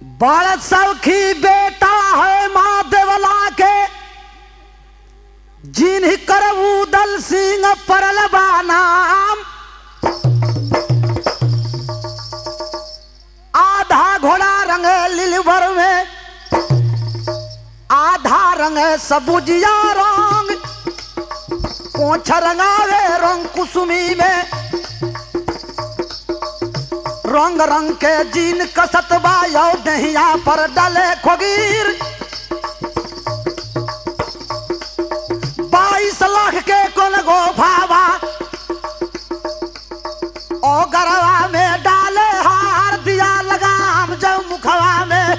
बड़ सौखी बेटा है माँ देवला के जिन्ह कर उदल सिंह परल बा नाम आधा घोड़ा रंग लिलवर में आधा रंग सबुजिया रंग पोछ रंगावे रंग कुसुमी में रंग रंग के जीन कसत बायो दहिया पर डले खोगीर बाईस लाख के कुल गो भावा ओ गरवा में डाले हार दिया लगाम जब मुखवा में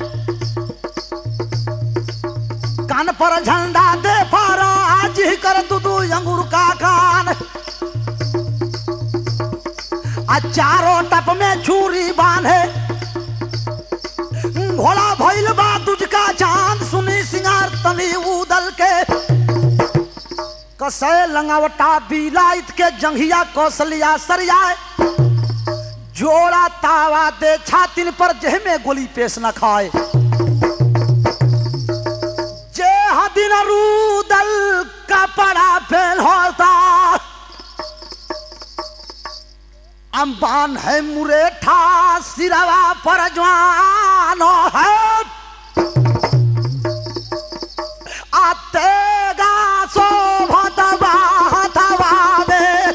कान पर झंडा दे पारा आज ही कर दुदू अंगूर का कान आ चारों टप में छुरी बांधे घोड़ा भइल बा तुझका चांद सुनी सिंगार तनी उदल के कसे लंगावटा बिलाइत के जंघिया कौशलिया सरियाए जोड़ा तावा दे छातिन पर जेह में गोली पेश न खाए जे हदिन रूदल कपड़ा फेल होता अम्बान है मुरेठा सिरवा पर जवान है आतेगा शोभत बाहतवा में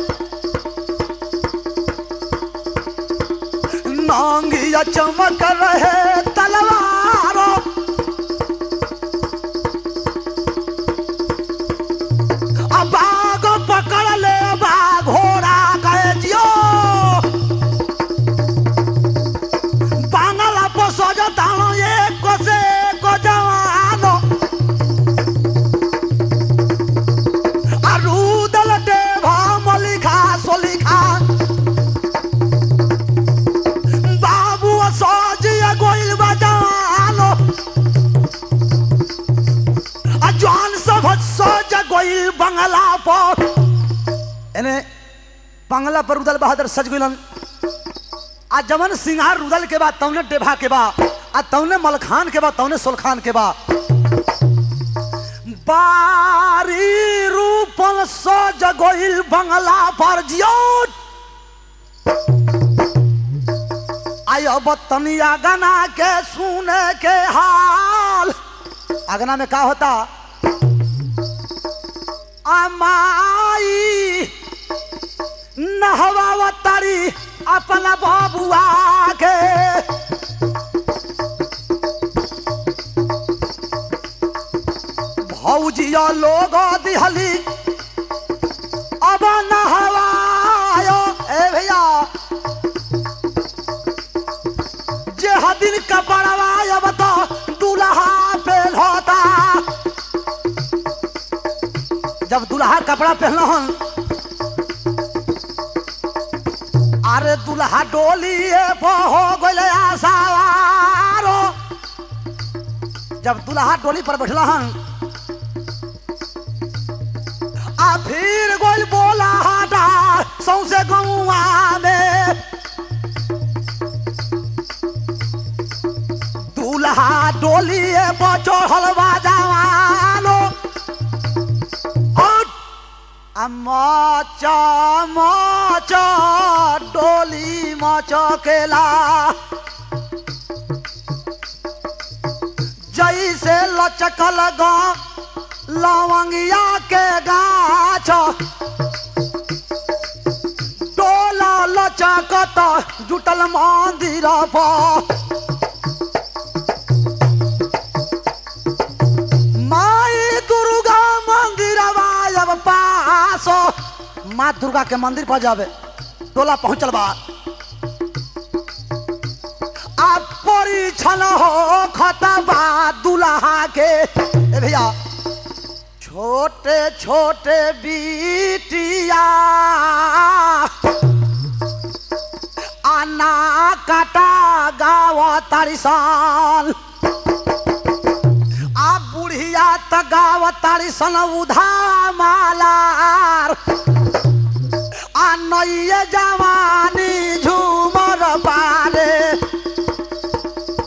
नांगिया चमक रहे तलवारों अब बाग पकड़ ले बा घोड़ा गए जियो बांगला पर सजो तानो ये कोसे को जवानो अरुदल देवा मलिखा सोलिखा बाबू सोज गोइल बजानो आ जवान सब सोज गोइल बंगला पर एने बंगला पर उदल बहादुर सज गइलन आ जवन सिंगार रुदल के बाद तौने डेभा के बा आ तौने मलखान के बा तौने सोलखान के बा बारी रूपन सो जगोइल बंगला पर जियो आयो बतनी आगना के सुने के हाल आगना में का होता अमाई नहवा तारी अपना बाबुआ के भौजिया लोग दिहली अब नहवायो ए भैया जे हदिन कपड़वा अब तो दूल्हा फेल होता जब दूल्हा कपड़ा पहना हन अरे दुल्हा डोली हो गए आसावारो जब दुल्हा डोली पर बैठला हन आ फिर गोल बोला हटा सौसे गौआ में दुल्हा डोली पर चढ़ल बा जवानो और मचा मचा डोली मचकेला जैसे लचकल गा लवंगिया के गाछ डोला लचकत जुटल मंदिर पर माई दुर्गा मंदिर अब पास माँ दुर्गा के मंदिर पर जावे टोला पहुंचल बा अब परीक्षण हो खतबा दुल्हा के ए भैया छोटे छोटे बीटिया आना काटा गाव तारिसान आ बुढ़िया त गाव तारिसन उधा मालार आ नइये जवानी झूमर पारे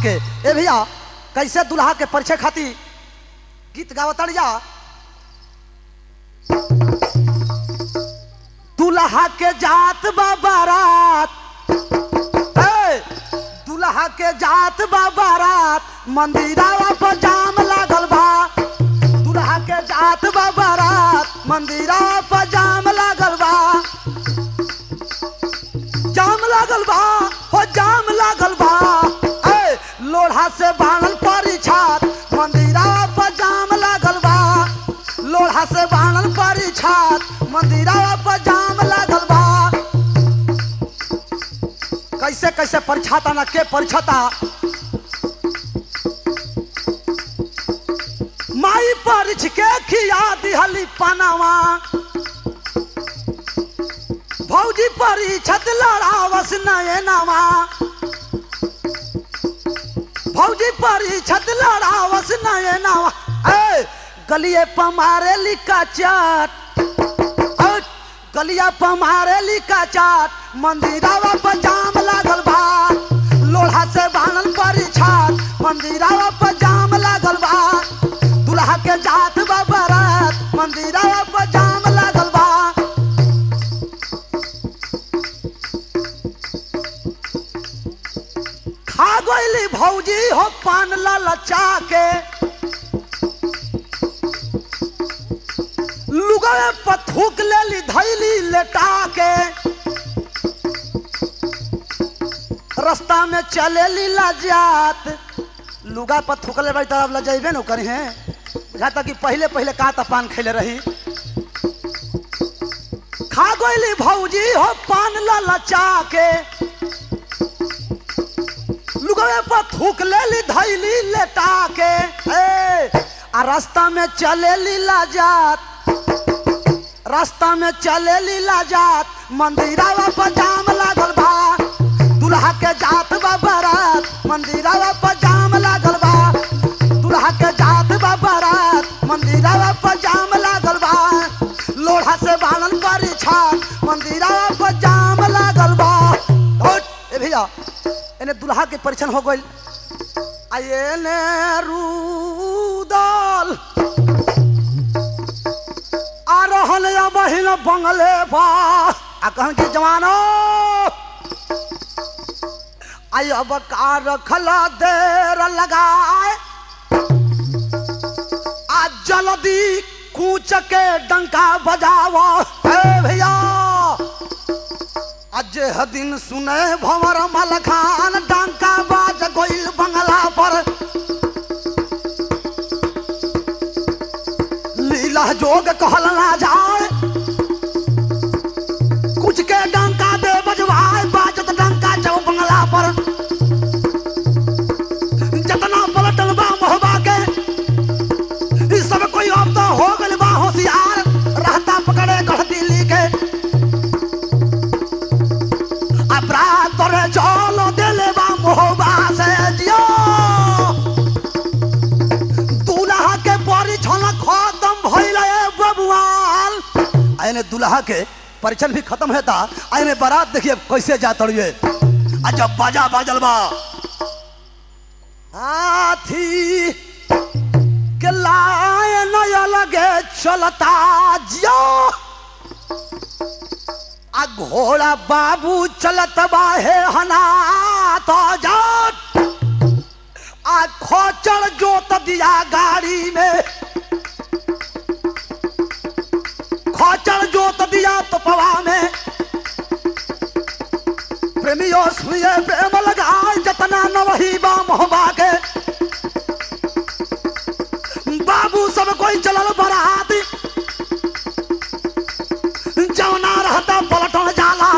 के ए भैया कैसे दुल्हा के परिचय खातिर गीत गावतड़ जा दुल्हा के जात बा बारात ए, दुल्हा के जात बा बारात मंदिरावा पर जाम लागल बा दुल्हा के जात बा बारात मंदिरावा पर जाम लागल बा जाम लागल बा हो जाम लागल बा ए लोढ़ा से बाणल परी छात मंदिरावा पर जाम लागल बा लोढ़ा से बाणल परी छात मंदिरावा पर जाम लागल बा कैसे कैसे परिछाता ना के परिछाता माई परिछ के खिया दिहली पनावा भौजी परिछत लड़ावस नयनावा भौजी परिछत लड़ावस नयनावा ए गलिए पमारे लिका चाट ए, गलिया पमारे लिका चाट मंदिरावा पर जाम लागल बा लोढ़ा से बानल परिछात मंदिरावा पर जाम लागल बा दुल्हा के जात बा बारात मंदिरावा पर जाम लागल बा खा गईली भौजी हो पान ललचा के लुगवे पर थूक लेली धैली लेटा के रास्ता में चलेली लजात लुगा पर थूकले बाई तरफ लजेबे न करी हैं बुझाता कि पहले पहले का त पान खैले रही खा गईली भौजी हो पान ललचा के लुगवे पर थूक लेली धैली लेटा के ए आ रास्ता में चलेली लाजात रास्ता में चलेली लाजात मंदिरावा पर जाम लागल बा दुल्हा के जात बा बारात मंदिरावा पर जाम लागल बा दुल्हा के जात बा बारात मंदिरावा पर जाम लागल बा लोढ़ा से बानल परी छात मंदिरावा पर जाम लागल बा होट, ए भैया एने दुल्हा के परीक्षण हो गइल आ एने रूदल आ रहल या बहिन बंगले बा आ कहन कि जवानो आई अब का रखल देर लगाए आ जल्दी कूच के डंका बजावा ए भैया आज दिन सुने भंवर मलखान डंका बाज गोइल बंगला पर लीला जोग कहल ना जाए कुछ के डंका दे बजवाए बाजत डंका चौ बंगला पर जतना पलटल बा मोहबा के ई सब कोई अब तो हो गइल बा होशियार रहता पकड़े गढ़ दिल्ली के अपराध तोरे चलो देले बा मोहबा से जियो दूल्हा के बड़ी छल खत्म भइल ए बबुआल आइने दूल्हा के परिचय भी खत्म होता आइने बारात देखिए कैसे जा तड़िए आ जब बाजा बाजल बा हाथी के लाए नया लगे चलता जियो आ घोड़ा बाबू चलत बाहे हना तो जाट आ खोचर जोत दिया गाड़ी में खोचर जोत दिया तपवा में प्रेमियों सुनिए प्रेम लगाए जतना न वही बा मोहबा के बाबू सब कोई चलल बरात जौना रहता पलटन जाला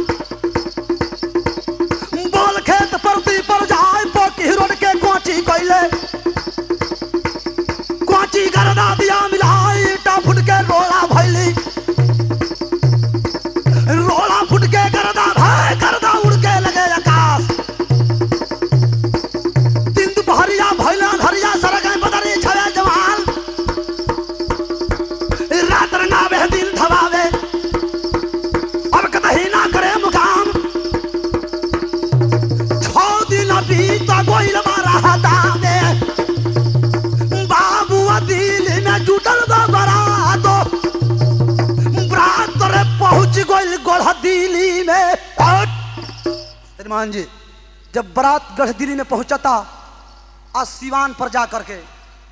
बोल खेत परती पर जाए पोकी रोड के कोची कैले कोची गरदा दिया मिलाई ईटा फुट के रोड़ा भैली रोड़ा फुट के गरदा भाई गरदा उड़ के लगे आकाश हनुमान जी जब बारात गढ़दिली में पहुंचता आ सिवान पर जा करके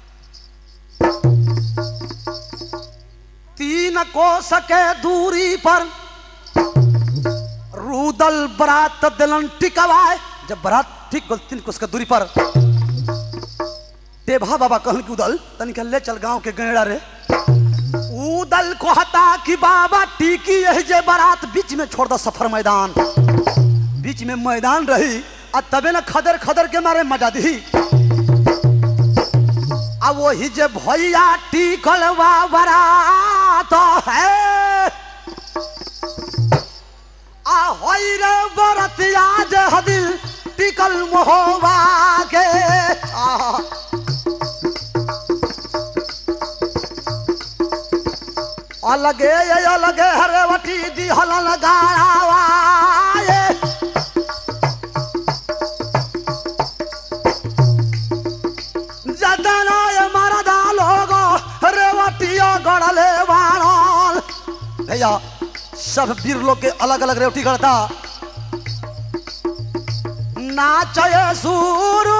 तीन कोस के दूरी पर रूदल बरात दिलन टिकवाए जब बरात ठीक गल तीन कोस के दूरी पर देभा बाबा कहन कि उदल तनिक ले चल गांव के गैड़ा रे उदल कहता कि बाबा टीकी यही जे बारात बीच में छोड़ दो सफर मैदान बीच में मैदान रही आ तबे न खदर खदर के मारे मजा दी आ वही जे भैया टिकल बा बारात है आ होई रे बरतिया जे हदिल टिकल मोहबा के आ अलगे ये अलगे हरे वटी दी हलन गाड़ावा ये जदना ये मरदा लोगो रेवटिया गड़ले बाणल भैया सब वीर लोग के अलग अलग रेवटी गड़ता नाचय सुरू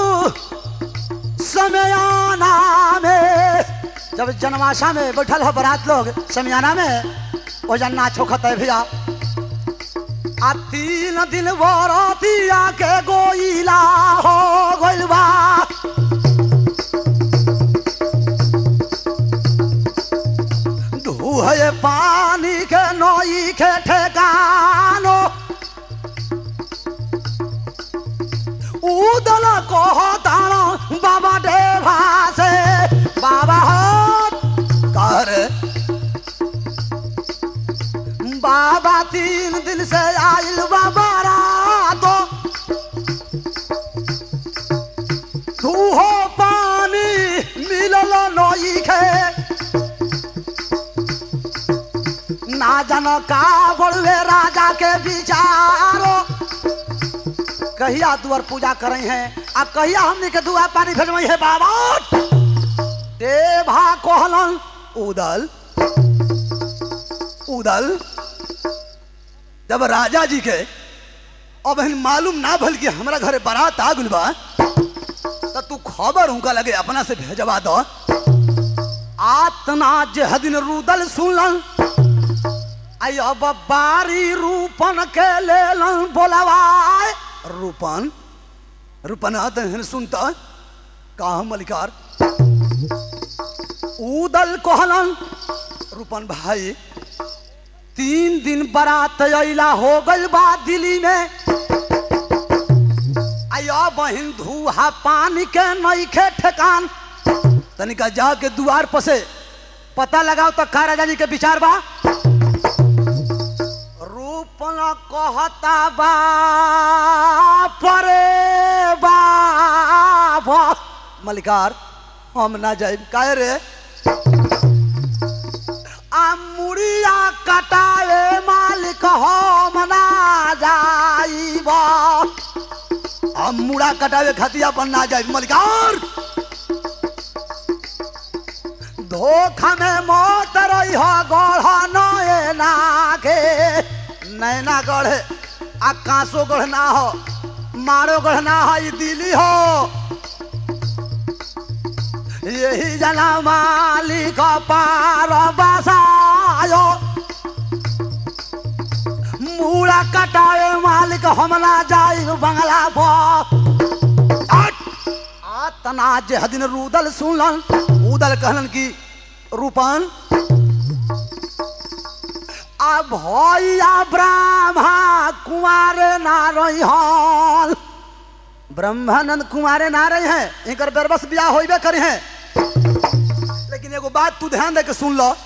समयाना में जब जनमाशा में बैठल हो बारात लोग समियाना में वो जन नाचो खत है भैया आ तीन दिन बरतिया के गोइला हो गइल बा धुए पानी के नई के ठेकानो उदल कहतानो बाबा देवा से बाबा हो कर बाबा तीन दिन से आइल बाबा रातो तू हो पानी मिलल नई खे ना जन का बड़वे राजा के विचारो कहिया दुआर पूजा करे हैं आ कहिया हमने के दुआ पानी भेजवई है बाबा देभा कहलन उदल उदल जब राजा जी के अब हन मालूम ना भल कि हमरा घरे बारात आ गइल बा त तू खबर उनका लगे अपना से भेजवा दो आतना जे हदिन रुदल सुनलन आई अब बारी रूपन के लेलन बोलवाए रूपन रूपन आते सुनता का मलिकार उदल कहलन रूपन भाई तीन दिन बारात अला हो गइल बा दिल्ली में आया बहिन धूहा पानी के नईखे ठेकान तनिका जाके दुआर पर से पता लगाओ तो का राजा जी के विचार बा रूपन कहता बा परे बा मलिकार हम ना जाए काहे रे आ मुड़िया कटाए मालिक हम ना जाइब हम मुड़ा कटावे खतिया पर ना जाइब मलिकार धोखा में मौत रही हो गढ़ नैना के नैना गढ़ आ कांसो गढ़ ना हो मारो गढ़ ना हो ई दिल्ली हो यही जना मालिक पार बसायो मूड़ा कटाए मालिक हमला जाई बंगला पर तना जे हदिन रुदल सुनलन उदल कहलन कि रूपन आ भैया ब्राह्मा कुमारे ना रही हल ब्रह्मानंद कुमारे ना रहे हैं इनकर बेरबस ब्याह होइबे करे हैं लेकिन एगो बात तू ध्यान दे के सुन लो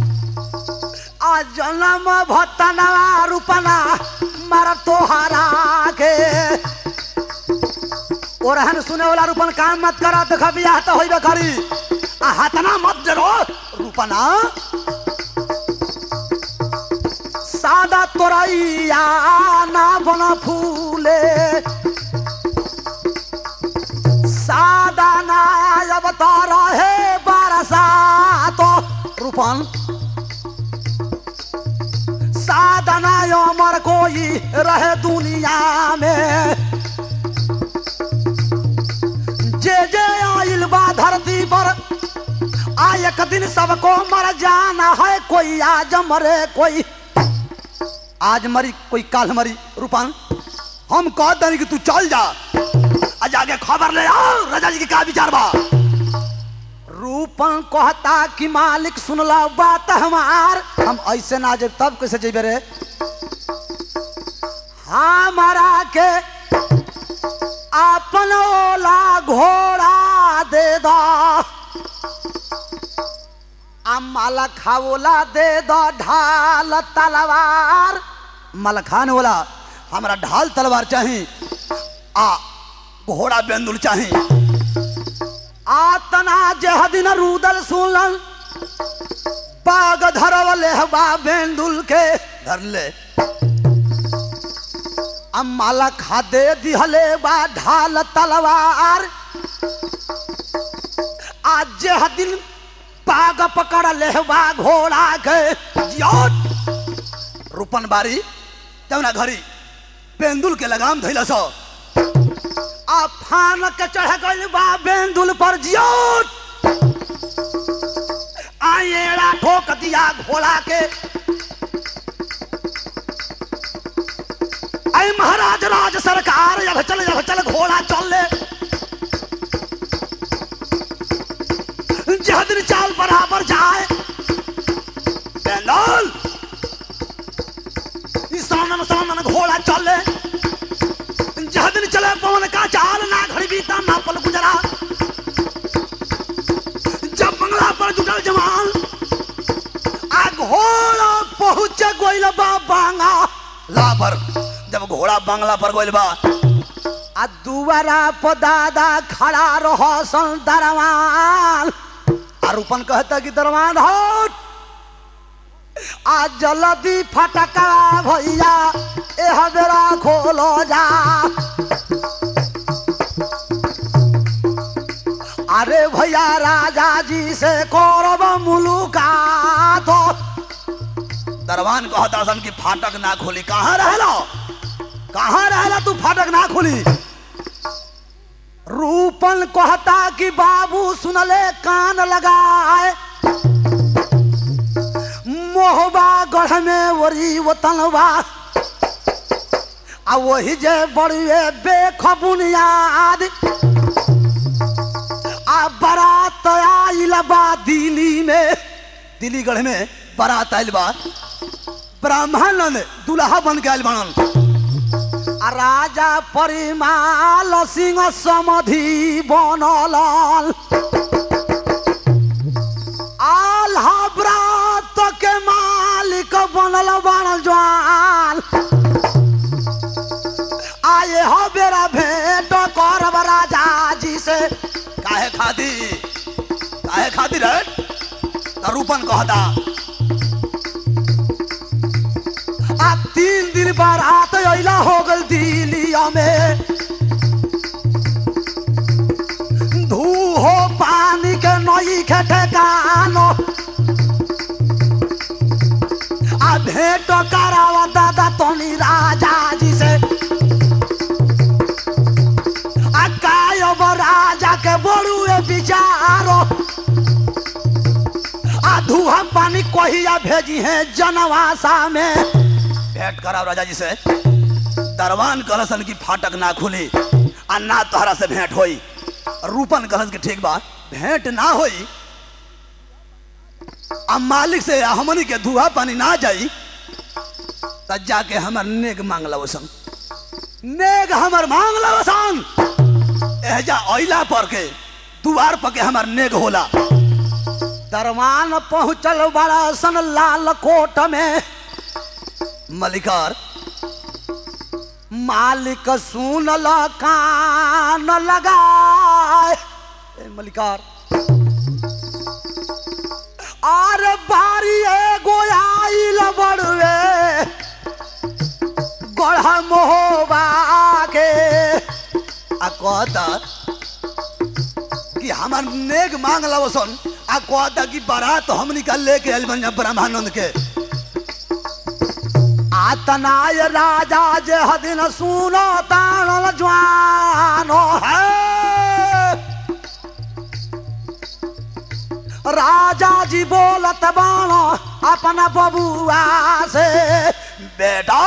आ जन्म भत्तना रूपना मर तोहरा के और रहन सुने वाला रूपन काम मत करा देख बियाह तो होइबे करी आ हतना मत जरो रूपना सादा तोरैया ना बन फूले सादा ना अब तो रहे बरसा तो रूपन सादा ना अमर कोई कोई रहे दुनिया में जे जे आइल बा धरती पर आ एक दिन सबको मर जाना है कोई आज मरे कोई आज मरी कोई काल मरी रूपान हम कह दें कि तू चल जा आ जाके खबर ले आओ राजा जी के का विचार बा रूपन कहता कि मालिक सुनला बात हमार हम ऐसे ना जब तब कैसे जेबे रे हमारा के अपन ओला घोड़ा दे दो आ माला खाओला दे दो ढाल तलवार माला खाने वाला हमारा ढाल तलवार चाही आ घोड़ा बेंदुल चाही आतना जह दिन रूदल सुनल बाग धरवले बा बेंदुल के धर ले अम्माला खा दे दिहले बा ढाल तलवार आज जह दिन बाग पकड़ ले बा घोड़ा के जियोट रूपन बारी तवना घरी बेंदुल के लगाम धैला सो आ फान के चढ़ गइल बा बेंदुल पर जियोट आएड़ा ठोक दिया घोड़ा के ऐ महाराज राज सरकार जब चल जब चल घोड़ा चल ले जह दिन चाल बराबर जाए बेंदुल इस सामने सामने घोड़ा चल ले जह दिन चले पवन का चाल ना घड़ी बीता ना पल गुजरा जब बंगला पर जुटल जवान आ घोड़ा पहुंच गोइल बा बांगा ला पर जब घोड़ा बांगला पर गोइल बा आ दुआरा पर दादा खड़ा रहो सन दरवान आ रूपन कहता कि दरवान हट आ जल्दी फटका भैया एह बेरा खोलो जा अरे भैया राजा जी से करब मुलाकात दरवान कहता सन कि फाटक ना खोली कहाँ रहला कहाँ रहला तू फाटक ना खोली रूपन कहता कि बाबू सुनले कान लगाए मोहबा गढ़ में वरी वतनबा आ वही जे बड़ुए बेख बुनियाद आ बारात आइल बा दिल्ली में दिल्ली गढ़ में बारात आइल बा ब्राह्मण दुल्हा बन के आइल बनन आ राजा परिमाल सिंह समधि बनल आल्हा ब्रात के मालिक बनल बनल जवान आए हो बेरा भेंट करब राजा जी से काहे खाती काहे खाती रे त रूपन कहता आ तीन दिन बारात अइला हो गल दिलिया में धू हो पानी के नई के ठेकानो आ भेंट करावा दादा तनी राजा जी से आ कायब राजा के बड़ुए विचारो आ धुआ पानी कहिया भेजी है जनवासा में भेंट कराओ राजा जी से दरवान कहलसन की फाटक ना खुली आ ना तोहरा से भेंट होई रूपन कहलस की ठीक बा भेंट ना होई आ मालिक से हमनी के धुआ पानी ना जाई त जाके हमर नेग मांग लवसन नेग हमर मांग लवसन एहजा ओइला पर के दुआर पर के हमर नेग होला दरवान पहुंचल बड़ा सन लाल कोट में मलिकार मालिक सुनल कान लगाए ए मलिकार आर बारी एगो आइल बड़वे गढ़ मोहबा के आ कहता कि हमार नेग मांग लवसन आ कहता कि बारात हम निकाल लेके आइल बन ब्रह्मानंद के आतनाय राजा जे हदिन सुनो ताणल ज्वानो है राजा जी बोलत बाणो अपना बबुआ से बेटा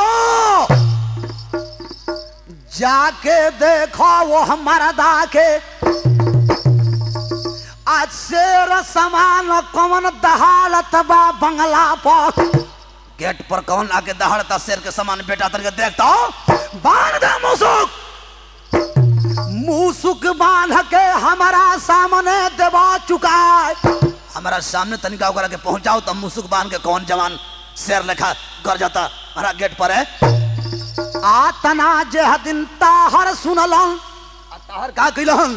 जाके देखो वो हमारा दाके आज शेर समान कौन दहाड़त बा बंगला पर गेट पर कौन आके दहाड़ता शेर के समान बेटा तरके देखता बांध दे मुसुक मुसुक बांध के हमारा सामने देवा चुका है हमारा सामने तनिका ओकरा के पहुंचाओ तब मुसुक बांध के कौन जवान शेर लेखा कर जाता हमारा गेट पर है आतना जे दिन ताहर सुनलन आ ताहर का कइलन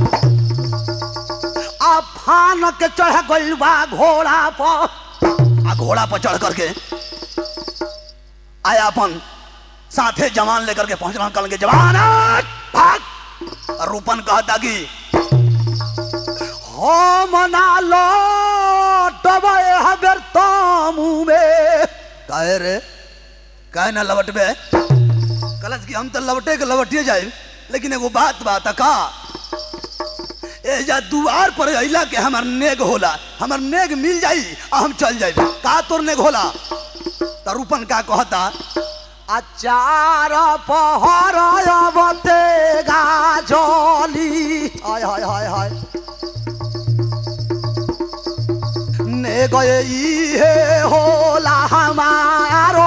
आ फान के चढ़ गइल बा घोड़ा पर आ घोड़ा पर चढ़ करके आया अपन साथे जवान लेकर के पहुंचलन कल के जवान हट, भाग और रूपन कहता कि हम ना लौटबे हबर तामू में काहे रे काहे ना लौटबे कलच कि हम तो लौटे के लौटिए जाए लेकिन एगो बात बात का ए जा दुआर पर अइला के हमर नेग होला हमर नेग मिल जाई आ हम चल जाई का तोर नेग होला त रूपन का कहता अचार पहर अबते गाजली हाय हाय हाय हाय ने गए इहे होला हमारो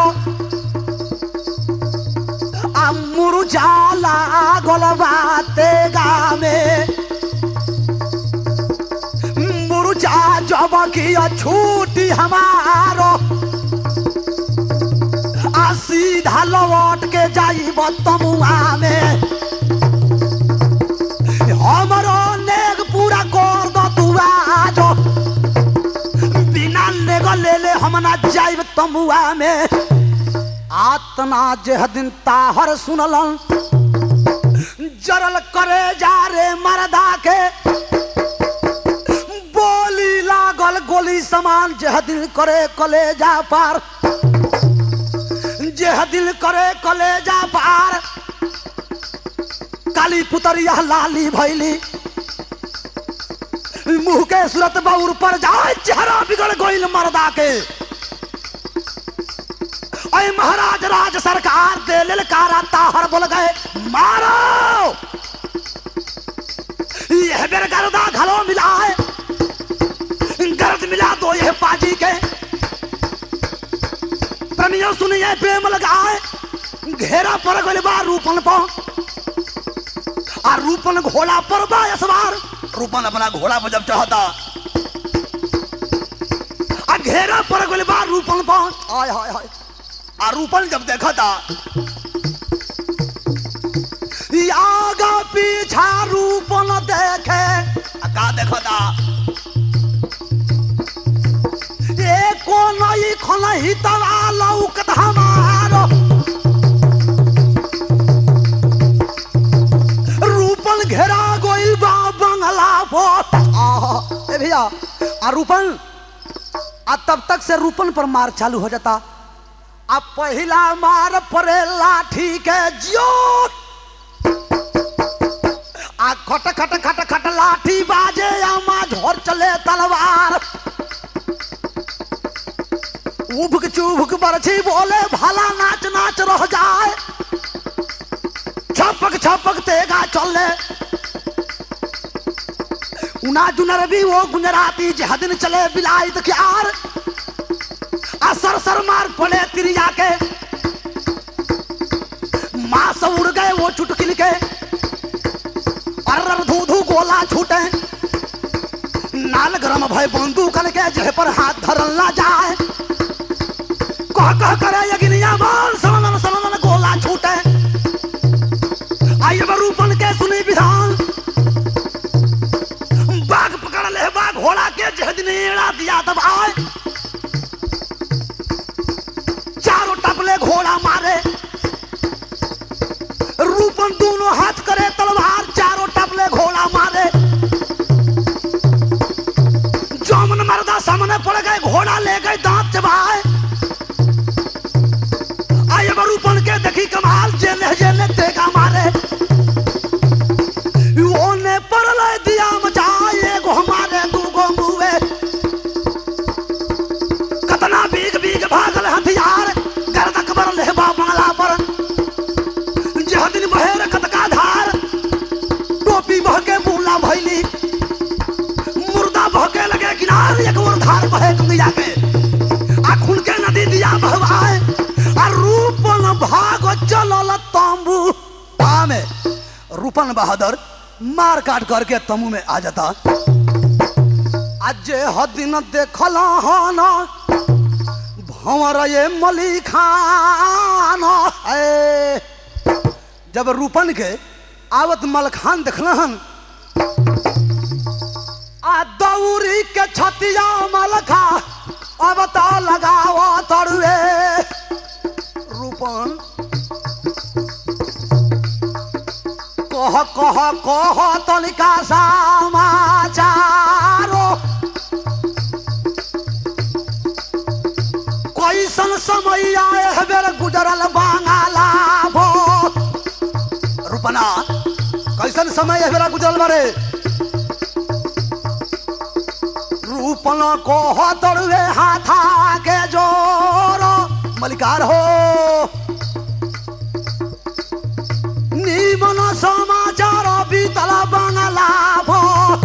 मुरझाला गोलबाते गामे मुरझा जब की छूटी हमारो आ सीधा लौट के जाई तमुआ में हमरो नेग पूरा कर दो तू आज बिना नेग ले ले हम ना जाइब तमुआ में आतना जे दिन ताहर सुनलन जरल करे जा रे मरदा के बोली लागल गोली समान जे दिल करे कलेजा पार जे दिल करे कलेजा पार काली पुतरिया लाली भैली मुंह के सूरत बाउर पर जाए चेहरा बिगड़ गइल मरदा के अय महाराज राज सरकार दे ललकारा ताहर बोल गए मारो यह बेर गर्दा घलो मिला है गर्द मिला दो यह पाजी के प्रेमियों सुनिए प्रेम लगाए घेरा पर गइल बा रूपन पर आ रूपन घोड़ा पर बा सवार रूपन अपना घोड़ा पर जब चढ़ता आ घेरा पर गइल बा रूपन पर हाय हाय हाय आ रूपन जब देखा था आगा पीछा रूपन देखे आ का देखा था एको नई खनही तवा लौकत हमारो रूपन घेरा गोइल बा बंगला पर आहा, ए भैया आ रूपन आ तब तक से रूपन पर मार चालू हो जाता अब पहला मार परे लाठी के जोर आ खट खट खट खट लाठी बाजे आमा झोर चले तलवार उभक चुभक बरछी बोले भला नाच नाच रह जाए छपक छपक तेगा चले उना जुनर भी वो गुजराती जहदिन चले बिलाई तख्यार असर सर मार पड़े तिरिया के माँ से उड़ गए वो चुटकिल के अर्र धू धू गोला छूटे नाल गरम भय बंदूक के जेह पर हाथ धरल ना जाए कह कह करे यगिनिया बोल सनन सनन गोला छूटे आइए रूपन के सुनी विधान बाघ पकड़ ले बाघ घोड़ा के जेह दिन एड़ा दिया तब आए चारों टपले घोड़ा मारे रूपन दोनों हाथ करे तलवार चारों टपले घोड़ा मारे जौमन मर्दा सामने पड़ गए घोड़ा ले गए दांत चबाए लगल एक और धार बहे गंगैया के आ खुल के नदी दिया बहवाए आ रूपन भाग चलल तंबू आमे रूपन बहादुर मार काट करके तंबू में आ जाता आज जे हदिन देखल हन भंवर ये मली खान है जब रूपन के आवत मलखान देखलन आ दौरी के छतिया मलखा अब तो लगाव तरुए रूपन कह कह कह तनिका समाचारो कैसन समय आए बेर गुजरल बांगाला भो रूपना कैसन समय है बेरा गुजरल बारे रूपन को दड़वे हाथा के जोर मलिकार हो नीमन समाचार बीतल बंगला भो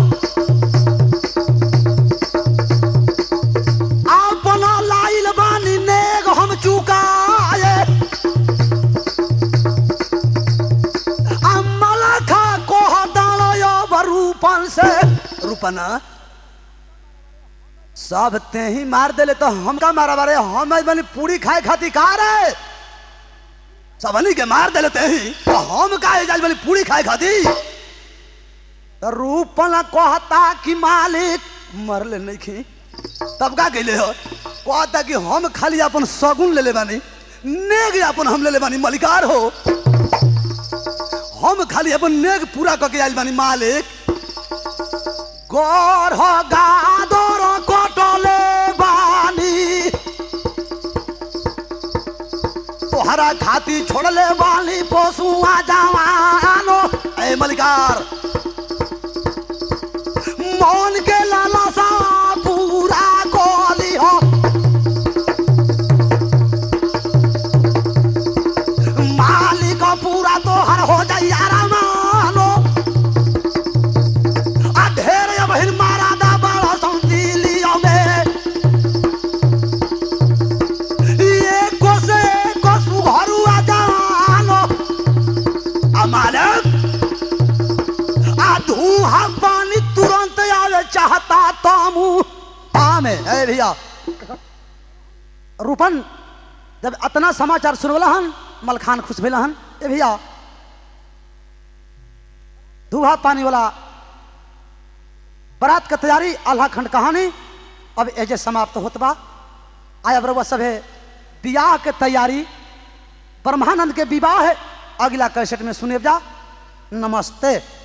अपना लाइल बानी नेग हम चुकाए अमलखा कोह डालो रूपन से रूपना सब ते ही मार देले तो हम का मारा बारे हम आज बनी पूरी खाए खाती का रे सबनी के मार देले ते ही तो हम का आज बनी पूरी खाए खाती तो रूपन कहता कि मालिक मरले नहीं खी तब का कहले हो कहता कि हम खाली अपन सगुन ले ले बानी नेग अपन हम ले ले बानी मलिकार हो हम खाली अपन नेग पूरा करके आइल बानी मालिक गौर हो गादर कटले बानी तोहरा खाती छोड़ले बानी पशुआ जवानो ए मलिकार मन के लालसा पूरा कोली हो मालिक पूरा तोहर हो जाई आरामानो आ ढेर बहिर मारा दा बड़ा सौंदी लियो में एको से एको सुघरू आ जानो आ मालिक आ धुआं पानी तुरंत आवे चाहता तामू आमे ए भैया रूपन जब इतना समाचार सुनवला हन मलखान खुश भेला हन ए भैया धुआ पानी वाला बरात के तैयारी आल्हा खंड कहानी अब एजे समाप्त होत बा आय अब रउआ सभे बियाह के तैयारी ब्रह्मानंद के विवाह है अगला कैसेट में सुने जा नमस्ते